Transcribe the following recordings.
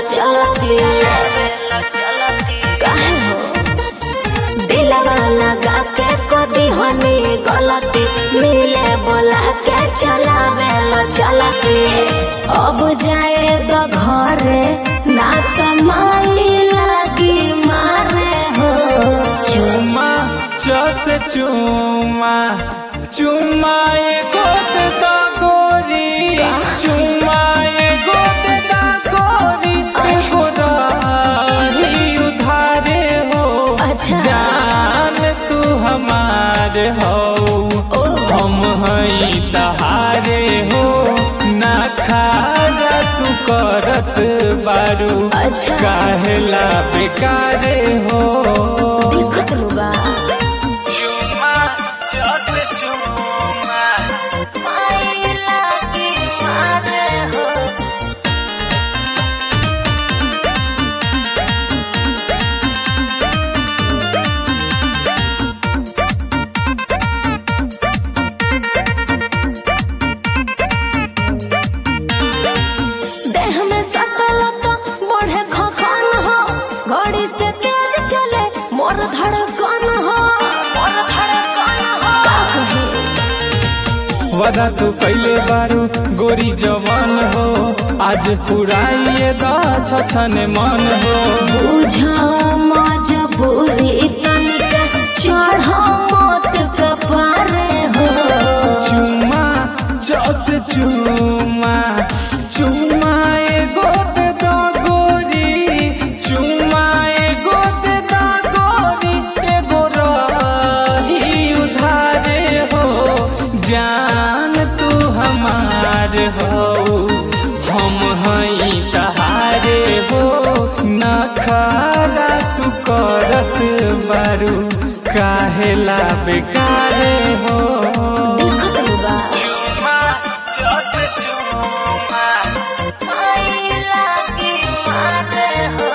चलती काहे हो दिलवा लगा के कदी हनी गलती मिले बोला के चलावे लो चलती अब जाए तो घरे ना तो माई लगी मारे हो चुमा चस चुमा चुमा एगो दे दा गोरी चुमा एगो दे दा गोरी एगो रही उधारे हो अच्छा। जान तू हमार हो हम हई तहारे हो ना खारा तू करत बारू अच्छा। काहेला बेकारे हो दिखत नु बा चुमा चस चुमा माई लगी मारे हो देह में सकल तो बढ़े खखन हो घड़ी से तेज चले मोर धड़कन हो मोर धड़कन हो का कही वादा तू कैले बारू गोरी जवान हो आज पुराइए दा छछन मन हो बुझा मजबूरी तनिका चढ़ मत कपारे हो चुमा चस चुमा चुमा एगो दे दा गोरी चुमा एगो दे दा गोरी एगो रही उधारे हो जान तू हमार हो हम हई तहारे हो न खाला तू करत बारू काहेला बेकारे हो दिखत नु बा चुमा चस चुमा माई लगी मारे हो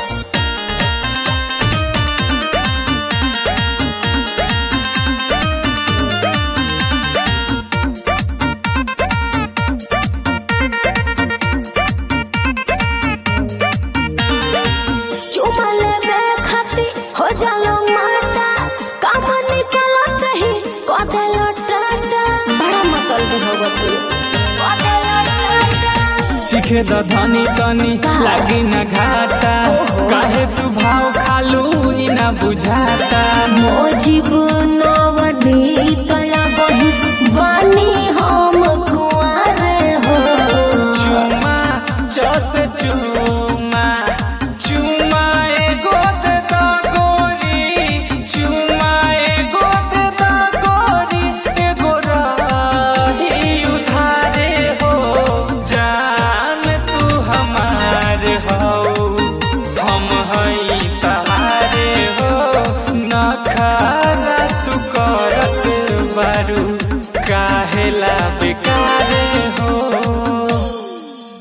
चुमा लेबे खाती हो जालो माटा काम निकलत ही कदेलो टाटा बड़ा मतलब होगा तू कदेलो टाटा चिखे द धनी तनी लागी न घाटा काहे तू भाव खालू ई ना बुझाता मोजिब नवनी तया बही बानी हम कुआरे हो चुमा चस चुमा